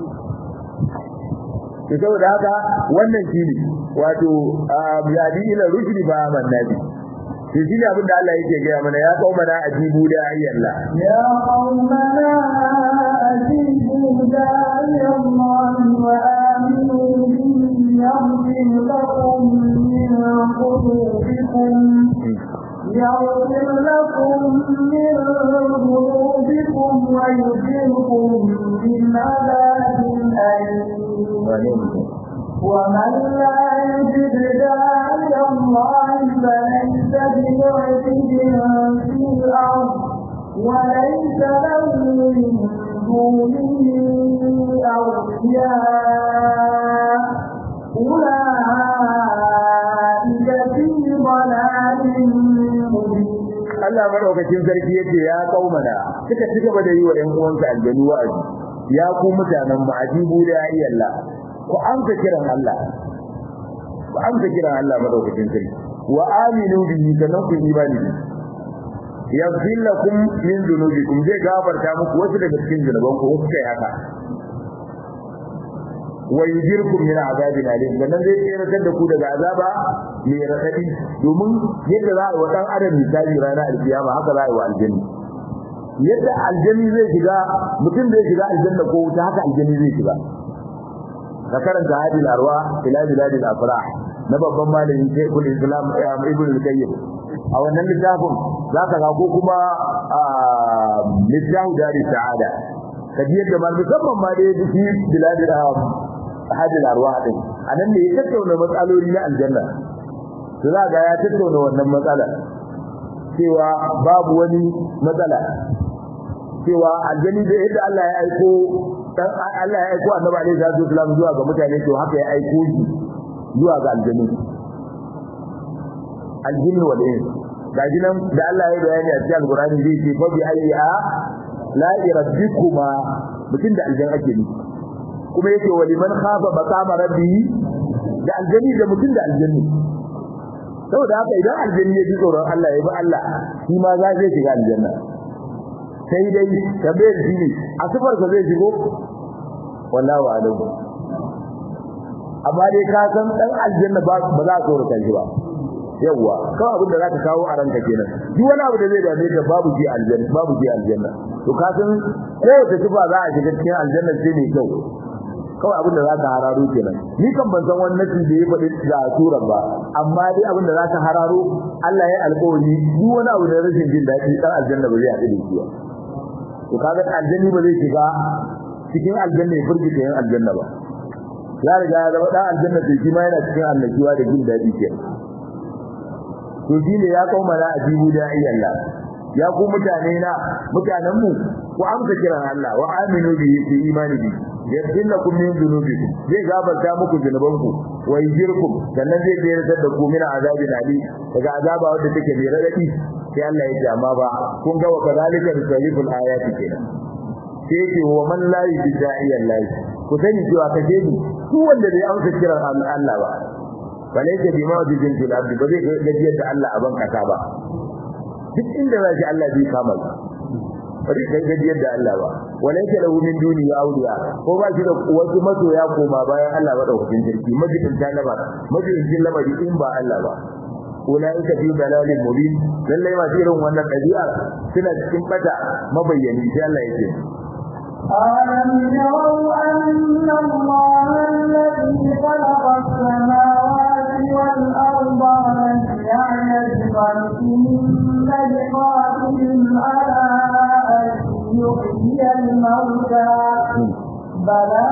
to saboda haka wannan shine wato yadi ila rushdi ba man nabi to shi ne abin da Allah yake gaya mana ya kauma na ajibu da ayyalla يا قومنا أجيبوا داعي الله وآمنوا به يغفر لكم من قلوبكم يغفر لكم من ذنوبكم ويجركم من عذاب أليم ومن لا يجد داعي الله فليس بمعجز في الأرض وليس له من دونه أولياء أولئك في ضلال مبين Allah madaukakin sarki yace ya kaumana suka ci gaba da yi wa ƴan uwansa aljanu wa'azi ya ku mutanen mu ajibu da ayyalla ku amsa kiran Allah ku amsa kiran Allah madaukakin sarki wa aminu bihi sanan ku imani bihi yaghfir lakum min dhunubikum zai gafarta muku wasu daga cikin zunuban ku wasu kai haka wa yujirkum min azabin alim sannan zai tsiratar da ku daga azaba mai radadi domin yadda za a yi wa dan adam misali ranar alkiyama haka za a yi wa aljanni yadda aljanni zai shiga mutum zai shiga aljanna ko wuta haka aljanni zai shiga ka karanta hadil arwa ila biladil afrah na babban malami Sheikhul Islam Ibn al-Qayyim a wannan littafin zaka ga ko kuma littafin dari sa'ada kaji yadda mal musamman ma dai shi biladil hadil arwa din anan ne ya tattauna matsaloli na aljanna to za ga ya tattauna wannan matsala cewa babu wani matsala cewa aljanni da yadda Allah ya aiko dan Allah ya aiko Annabi alaihi salatu wasallam zuwa ga mutane to haka ya aiko shi zuwa ga aljanni aljinni wal ins gaji nan da Allah ya bayani a cikin Al-Qur'ani zai ce fa bi ayyi a la rabbikuma mutum da aljan ake ni kuma yake wa liman khafa maqama rabbi da aljanni da mutum da aljanni saboda haka idan aljanni ya ji tsoron Allah ya bi Allah shi ma za zai shiga aljanna sai dai tambayar shi ne a sifar ka zai shigo wallahi wa alamu amma dai ka san dan aljanna ba ba za ka tsorata shi ba yawa kawai abin da zaka kawo a ranka kenan duk wani abu da zai dame ka babu ji aljanna babu ji aljanna to ka san kowace sifa za a shiga cikin aljanna sai ne kyau kawai abin da zaka hararo kenan ni kan ban san wannan da ya faɗi da suran ba amma dai abin da zaka hararo Allah ya alƙawari duk wani abu da rashin jin daɗi dan aljanna ba zai haɗu da shi ba to kaga aljanni ba zai shiga cikin aljanna ya furgita yan aljanna ba ya riga ya zama dan aljanna sai shi ma yana cikin annabiwa da jin daɗi ke to shi ne ya kauma na ajibu da ayyalla ya ku mutane na mutanen mu ku amsa kiran Allah wa aminu bi fi imani bi yaghfir lakum min dhunubikum zai gafarta muku zunubanku wa yajirkum sannan zai tsayar da ku min azabin ali daga azaba wanda take mai radadi sai Allah ya ce amma ba kun ga wa kadalika risaliful ayati kenan sai ce wa man la yudai Allah ku sani cewa kace ni duk wanda bai amsa kiran Allah ba balaysa bi mawjidin fil ardi ba zai gajiyar da Allah a ban kasa ba duk inda zai Allah bai kama ba bari kai gajiyar da Allah ba walaysa lahu min duni awliya ko ba shi da wasu masoya koma bayan Allah ba daukakin jirki majidin talaba majidin lamari in ba Allah ba ulaika fi dalalin mubin lalle ma irin wannan dabi'a suna cikin bata mabayyani sai Allah yake ألم يروا أن الله الذي خلق السماوات والأرض لم يعي بخلقهن بقادر على أن يحيي الموتى بلى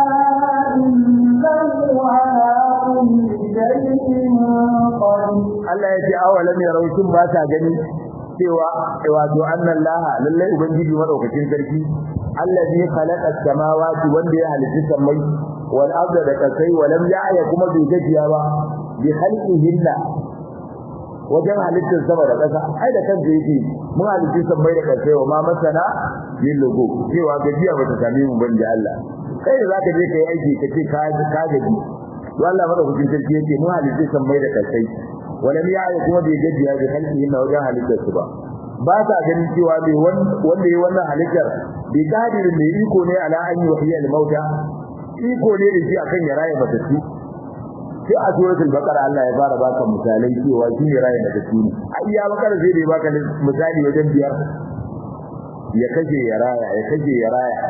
إنه على كل شيء قدير Allah ya ce awalam yarau shin ba ta gani cewa wato annan laha lallai ubangiji madaukakin sarki allazi khalaqa samawati wanda ya halitta samai wal arda da kasai walam ya'ya kuma bai gajiya ba bi khalqihinna wajen halittar sama da ƙasa ai da kansa yake mun halitta samai da kasai wa ma masana min lugu cewa gajiya ba ta same mu ban da Allah kai da zaka je kai aiki kace ka ka gaji wallahi madaukakin sarki yake mun halitta samai da kasai walam ya'ya kuma bai gajiya bi khalqihinna wajen halittar su ba ba sa ganin cewa mai wanda ya wannan halittar bi kadirin mai iko ne ala an yi wahiyar mauta iko ne da shi akan ya raye matattu sai a suratul baqara Allah ya fara baka misalai cewa shi ne rayin da kake ni a iya baqara sai da baka misali wajen biyar ya kaje ya raya ya kaje ya raya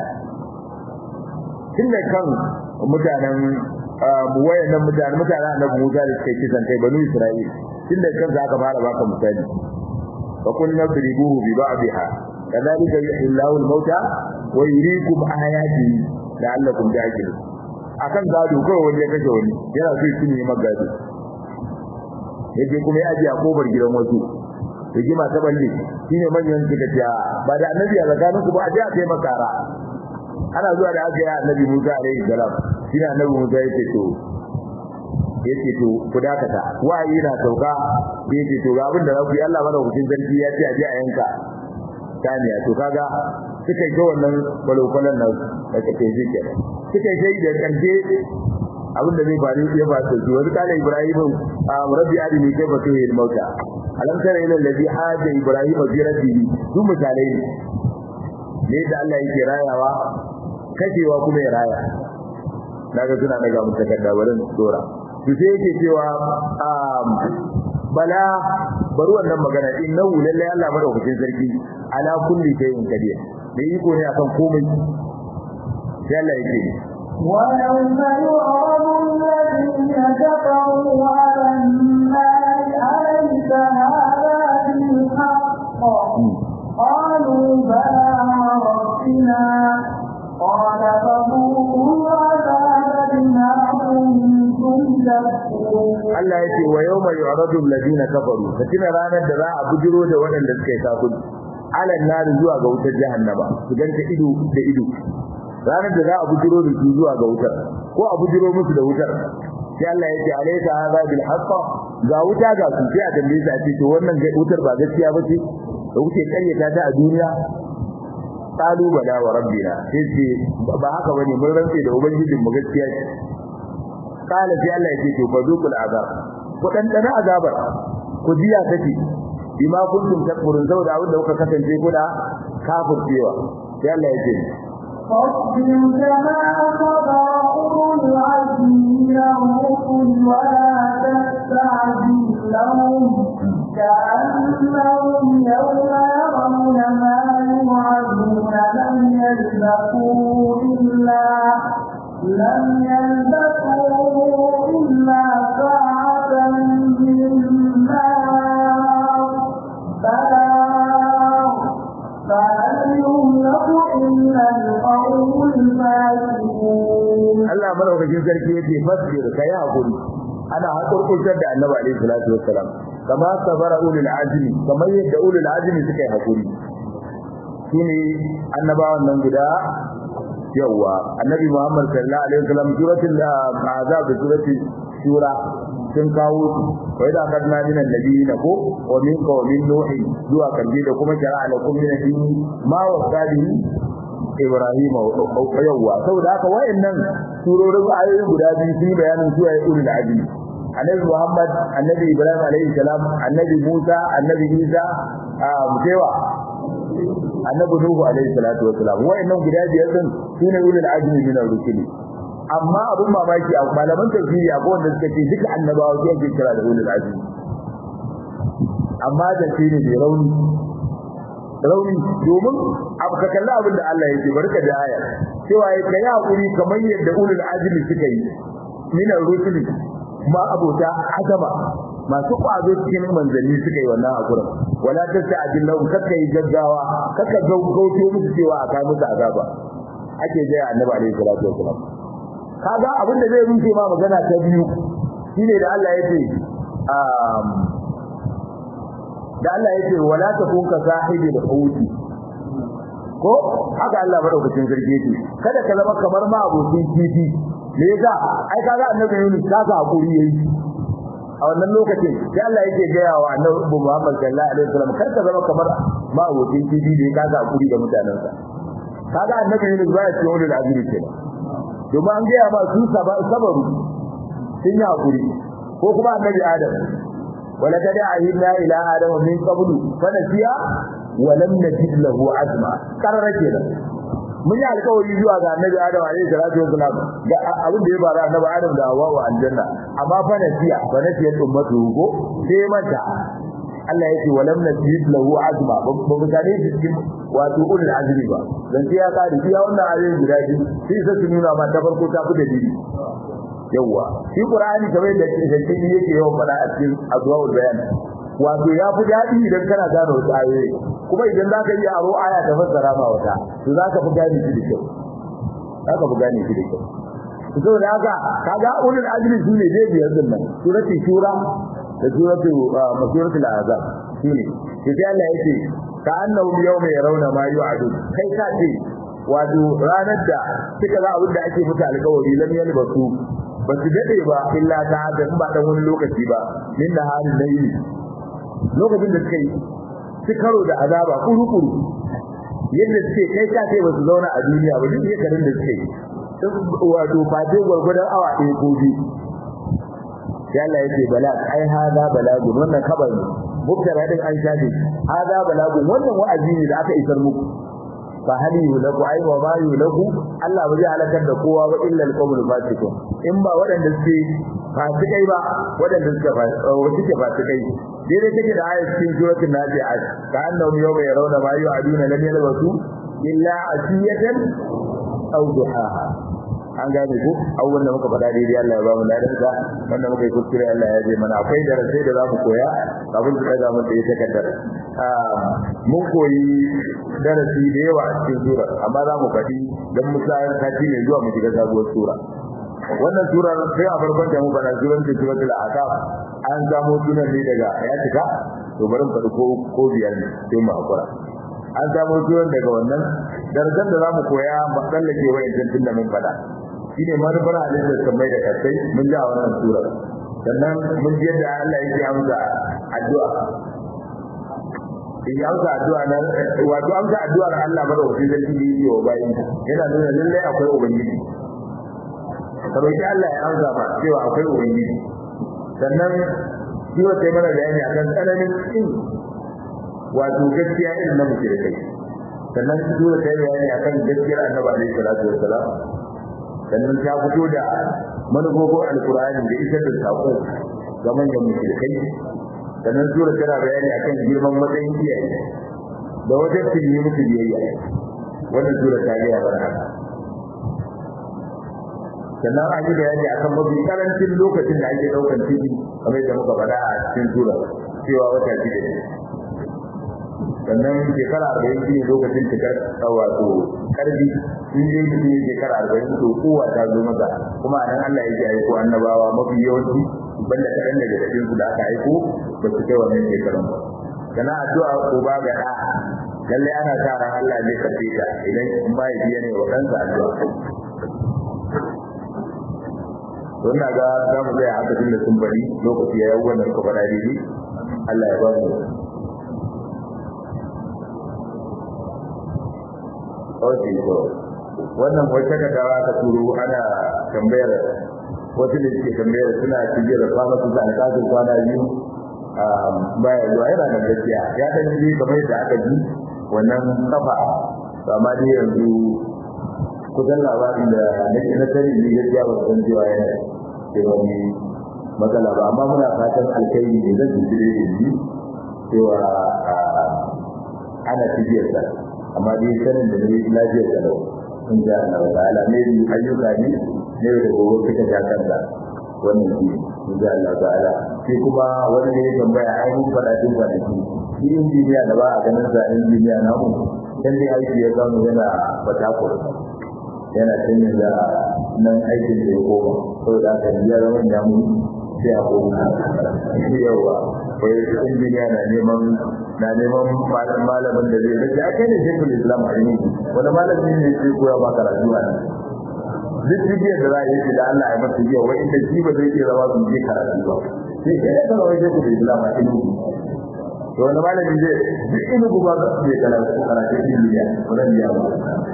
tunda kan mutanen wayannan mutanen mutanen annabi Musa da suka kisan kai banu Isra'il tunda kan za ka fara baka misali fa kunna dribuhu bi ba'dha kadhalika yuhyi Allahu al-mauta wa yuriikum ayatihi la'allakum ta'qilun akan gado kawai wani ya kashe wani yana so shi ne magado yake kuma ya ji a kofar gidan wasu rigima ta balle shine manyan suka ce ba da annabi a tsakanin ku ba a je a kai makara ana zuwa da aka yi annabi Musa alaihi salam shine annabi Musa yake to yake to ku dakata wayi na sauka yake to ga abin da za ku yi Allah mana hukun sarki ya ce a je a yanka taniya to kaga suka yi wannan balokwalan nan da kake ji kenan suka yi da karshe abin da zai faru ya ba su wani kala Ibrahim rabbi adini kai fa tuhil mauta alam tara ila alladhi haja Ibrahim fi rabbihi su misalai ne da Allah yake rayawa kashewa kuma ya raya daga suna daga mu takarda wurin dora to sai yake cewa bala bari wannan magana innahu lalle Allah madaukakin sarki ala kulli shay'in qadir da iko ne akan komai sai Allah yake ويوم يعرض الذين كفروا على النار أليس هذا بالحق قالوا بلى ربنا قال فذوقوا العذاب بما كنتم تكفرون Allah yake wa yawma yu'radu alladhina kafaru fatina ranar da za a bujiro da waɗanda suka yi kafiri alan nar zuwa ga wutar jahannama su ganta ido da ido ranar da za a bujiro da su zuwa ga wutar ko a bujiro musu da wutar sai Allah yake alaysa hadha bil haqq ga wuta ga su sai a tambaye su a ce to wannan wutar ba gaskiya ba ce da kuke karyata ta a duniya qalu bala wa rabbina sai ce ba haka bane mun rantse da ubangijin mu gaskiya ce kala sai Allah yake to fa dukul azab ku dan dana azabar ku jiya take bima kuntum takfurun saboda abin da kuka kasance kuna kafircewa sai Allah yake فاصبر كما صبر أولو العزم من الرسل ولا تستعجل لهم كأنهم يوم يرون ما يوعدون لم يلبثوا إلا لم يلبثوا إلا ساعة من نار بلاغ فهل يهلك إلا القوم الفاسقون Allah madaukakin sarki yake fasbir kai hakuri ana hakurkurtar da Annabi alaihi salatu wassalam kama sabara ulul azmi kamar yadda ulul azmi suka yi hakuri shine annabawan nan guda yawa annabi Muhammad sallallahu alaihi wasallam suratul azab da suratul shura sun kawo su wai da kadna min annabiyina ko wa min ka wa min nuhi zuwa kalbi da kuma shara'a lakum min dini ma wasadi Ibrahim yawa saboda haka wayannan surorin ayoyi guda biyu sun bayanin su ayi ulul azmi annabi Muhammad annabi Ibrahim alaihi salam annabi Musa annabi Isa a mutewa annabi Nuhu alaihi salatu wassalam wayannan guda biyar din sune ulul azmi min ar-rusuli amma abun mamaki a malaman tafsiri akwai wanda suka ce duka annabawa su ake kira da ulul azmi amma da shi ne mai rauni rauni domin abu ka kalla abin da Allah yake barka da aya cewa ya kai hakuri kamar yadda ulul azmi suka yi min ar-rusuli ma abota azama masu kwazo cikin manzanni suka yi wannan hakurin wala tasta'jil lahum kakka yi gaggawa kakka gaugauto musu cewa a kai musu azaba ake jaya annabi alaihi salatu wasalam kaga abin da zai rufe ma magana ta biyu shine da Allah yake um da Allah yake wala takun ka sahibil huti ko haka Allah madaukakin sarki yake kada ka zama kamar ma abokin kifi me yasa ai kaga annabi Yunus kaga hakuri yayi a wannan lokacin sai Allah yake gaya wa annabi Muhammad sallallahu alaihi wasallam kar ka zama kamar ma abokin kifi da kaga hakuri da mutanansa kaga annabi Yunus baya cikin wani azumi kenan domin an gaya ba su sabaru sun yi hakuri ko kuma annabi Adam wala kada ahidna ila adam min qablu fa nasiya wa lam najid lahu azma karara kenan mun yi alƙawari zuwa ga annabi Adam alaihi salatu wasalam ga abin da ya faru annabi Adam da Hawwa wa aljanna amma fa nasiya fa nasiya ummatu ko sai manta Allah yake walam nasib lahu azma ba mu gane shi cikin wato ulul azmi ba dan sai ya kare iya wannan ayoyin guda biyu sai sai su nuna ma ta farko ta fi dalili yawa shi qur'ani kamar da shi yake yawan fada a cikin azwaul bayan wato ya fi daɗi idan kana gane wasu ayoyi kuma idan za ka iya aro aya ta fassara ma wata to za ka fi gane shi da kyau za ka fi gane shi da kyau saboda haka kaga ulul azmi su ne dai biyar din nan surati shura da suratu masuratul azab shine sai Allah yake ka annahu yawma yarawna ma yu'adu kai ka ce wato ranar da suka ga abin da ake mutu alƙawari lam yalbasu ba su dade ba illa ta da ba dan wani lokaci ba min da halin nayi lokacin da suka yi su karo da azaba kuru-kuru yadda suke kai ka ce ba su zauna a duniya ba duk shekarun da suke yi wato fate gwargwadon awa ɗaya ko biyu sai Allah yake bala ai hada balagun wannan kabar ne mubtara din an shafe hada balagun wannan wa'azi ne da aka isar muku fa hali yulaku ai wa ma yulaku Allah ba zai halakar da kowa ba illa al-qawmul fasiqun in ba waɗanda suke fasikai ba waɗanda suke suke fasikai daidai take da ayat cikin suratul nazi'at ka annahum yawma yarawna ma yu'aduna lam yalbasu illa asiyatan aw duhaha an gane ko abubuwan da muka faɗa daidai Allah ya ba mu ladan sa wanda muka yi kuskure Allah ya je mana akwai darasai da za mu koya kafin su ɗaga mun da ya takardar mun koyi darasi da yawa a cikin sura amma za mu faɗi don mu sa sati mai zuwa mu shiga sabuwar sura wannan surar sai a farkon da mu faɗa suran ta suratul ahqaf an samo sunan ne daga ya cika to bari mu faɗi ko ko biyar ne sai mu hakura an samo sunan daga wannan darasan da za mu koya mu tsallake wa'in tun da mun faɗa shine manufar halittar kamar da kasai mun ji a wannan sura sannan mun ji yadda Allah yake amsa addu'a in amsa addu'a nan wato amsa addu'ar Allah madaukakin sarki da yake wa bayin yana nuna lallai akwai ubangiji ka roki Allah ya amsa ba cewa akwai ubangiji sannan shi wata yi mana bayani akan tsananin kin wato gaskiya irin na mushrikai sannan shi wata yi bayani akan gaskiyar annabi alaihi salatu wassalam sannan ta fito da manufofin alkur'ani da isar da sako ga manyan mushrikai sannan sura tana bayani akan girman matsayin iyaye da wajen tilmi musu biyayya wannan sura ta gaya mana haka sannan an yi bayani akan mafi karancin lokacin da ake daukan ciki kamar da muka faɗa a cikin sura cewa wata shida ne sannan shekara arba'in shi ne lokacin cikar wato karfi in dai mutum ya shekara arba'in to kowa ta zo masa kuma a nan Allah yake aiko annabawa mafi yawanci banda kaɗan daga cikin su da aka aiko ba su kai wannan shekarun ba sana addu'a ko ba ga ɗa lallai ana sa ran Allah ne karfe ta idan in ba ya biya ne wa ɗansa addu'a to ina ga za mu tsaya haka tun da sun bari lokaci ya yi wannan suka faɗa daidai Allah ya ba mu Oke, to wannan wata kadawa ka turo ana tambayar wasu da suke tambayar suna cije da kwana su da alƙasin kwana biyu baya zuwa yana da gaskiya ya dan ji kamar yadda aka ji wannan kafa amma dai yanzu kusan labarin da nake na sani ne gaskiya ba san cewa yana da wani matsala ba amma muna fatan alkhairi ne zan ji da ji cewa ana tijiyarsa amma dai sanin da ne lafiyar da lau in ja Allah ta'ala ne ayyuka ne ne da gobe suka ja kanka wannan shi in ja Allah ta'ala sai kuma wani ne ya tambaya ai mun fada tun kwanaki shi injiniya da ba a ganin sa injiniya namu dan dai aiki ya samu yana fatakur yana canjin da nan aikin da ya koma saboda haka ya zama ya mu sai a koma yawa wai injiniya na neman na neman malamin da zai rage ake ne shekul islam a yi wani malamin ne sai koya ba karatu a duk bidiyar da za a yi shi da Allah ya masa biya wai inda shi ba zai iya zama su je karatu ba sai sai ya zama wai shekul islam a yi to wani malamin zai duk inu ba zai karatu karatu ilmiya wannan biya ba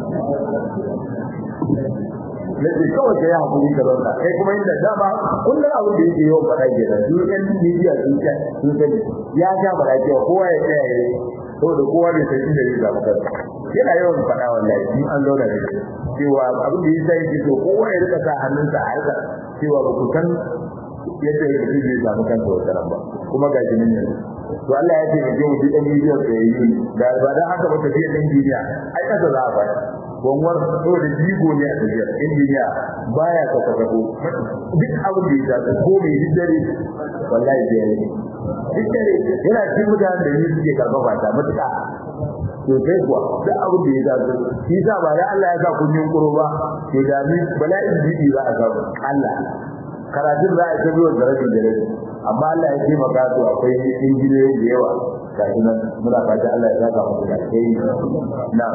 nake kawai kai hakuri ka zauna kai kuma inda dama kullum abin da yake yawan faɗa ke da duk ɗan bidiya sun ce sun sani ya ja faɗa cewa kowa ya tsaya ya saboda kowa bai san inda zai zaɓi kansa yana yawan faɗa wallahi in an zauna da shi cewa abin da yasa yake so kowa ya rika sa hannunsa a harkar cewa ba ku san yadda ya fi zai samu kansa wata nan ba kuma ga shi nan yanzu to Allah ya ce mu je mu ji dan miliyan da yayi da ba dan haka ba tafiya dan duniya ai kasa za a fara gonwar to da jigo ne a tafiyar injiniya baya ka kafa ko duk abin da ya zaɓa ko mai hiddare wallahi da yayi hiddare yana cikin mutanen da ni suke karfafa ta matuƙa to sai kuwa duk abin da ya zaɓa shi sa ba da Allah ya sa kun yin kuro ba to da ni bala'in jiki za a samu Allah karatun za a tabi wa zarafin da rai amma Allah ya taimaka to akwai injiniyoyi da yawa ga shi nan muna fata Allah ya saka musu da kai na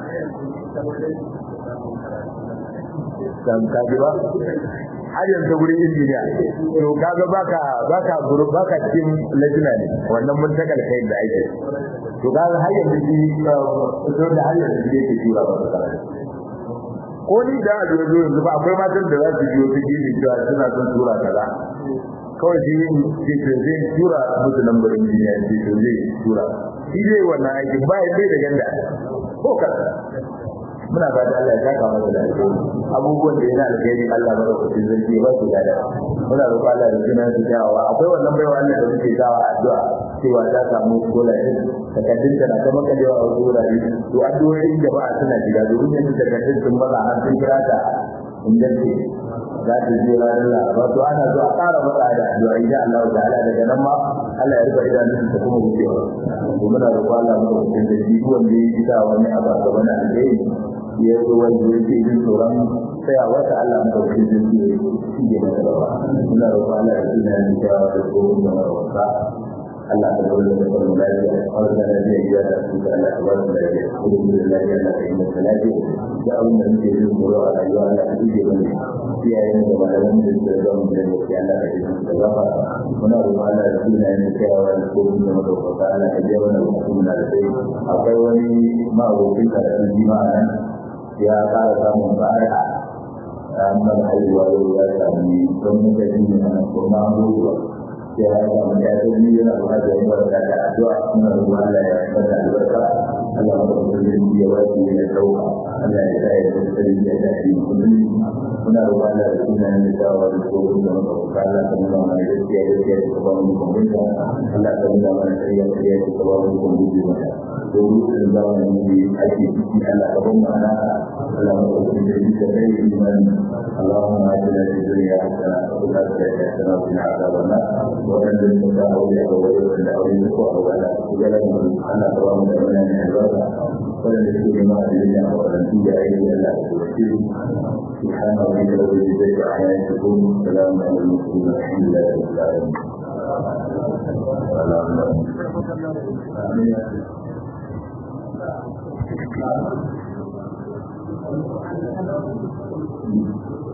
kan kaji ba har yanzu gurin injiniya to kaga baka baka guru baka cikin lajina ne wannan mun ta kai da ake to kaga har yanzu shi to da har yanzu yake tura ba ko ni da a zo yanzu ba akwai matan da za su biyo ta gefe cewa suna son tura kaza kawai shi yin ce to zai tura musu lambarin duniya ce to zai tura shi zai wannan aikin ba ya da ganda ko ka muna ba da Allah ya saka masa da abubuwan da yana alkhairi Allah ba da kuɗin zargi ba su da muna roƙon Allah da sunan su jawawa akwai wannan baiwa Allah da muke sawa addu'a cewa ta samu kola ne takaddun ta na ta makalewa a wasu wurare to addu'o'in jama'a suna shiga domin yanzu takaddun sun maza har sun kira ta inganci za ta je ranar laraba to ana zo a ƙara matsa da addu'a idan Allah ta'ala daga nan ma Allah ya rufe idanun ta kuma wucewa to muna roƙon Allah mu da kuɗin zargi wanda ya yi ta wani abu a gaban alheri ya zo wanda yake jin tsoron tsayawa ta Allah mu da kuɗin zargi ya shi ke masa gaba muna roƙon Allah ya tuna ni ta da tsoron da marwasa Allah ta zaune da kwallon lafiya a wata lafiya ya da su da Allah ta ba su lafiya kuma da lafiya Allah ta yi masa lafiya da abin da muke jin tsoro a rayuwa Allah ta ije mana iyayen da malaman da suka zama da yake Allah ta yi masa gaba muna roƙon Allah ya tuna ni tsayawa da tsoron da marwasa Allah ta biya mana bukatun da sai akwai wani ma'abokin karatun jima'a nan ya ƙara samun ba'ara amma haihuwa yau ya sami don mutane ne na kuma abubuwa sai ya samu ya ce ni yana buƙatar yin barka da addu'a muna roƙon Allah ya bada albarka Allah ya bada kudin ya wace ya dauka Allah ya sa ya tsare ya da shi kudin muna roƙon Allah ya tuna ni da wa da tsoron da muka fuka Allah ta nuna mana gaskiya gaskiya ta ba mu kumbunta Allah ta nuna mana shari'a shari'a ta ba mu kumbunta domin zamanin da ake ciki Allah ka ban mana Allah ya bada kudin da kai iman اللهم اجعلنا في الدنيا حسنه وفي الاخره حسنه وقنا عذاب النار وأن المتاع أولياء وولد الأولين وأولاد وجلد أنا ترام الأمانة من الوضع ولم يكن ما أدرينا ولم توجد أيدي إلا توكيل سبحان ربك رب العزة عما يصفون سلام على المسلمين الحمد لله رب العالمين Thank you.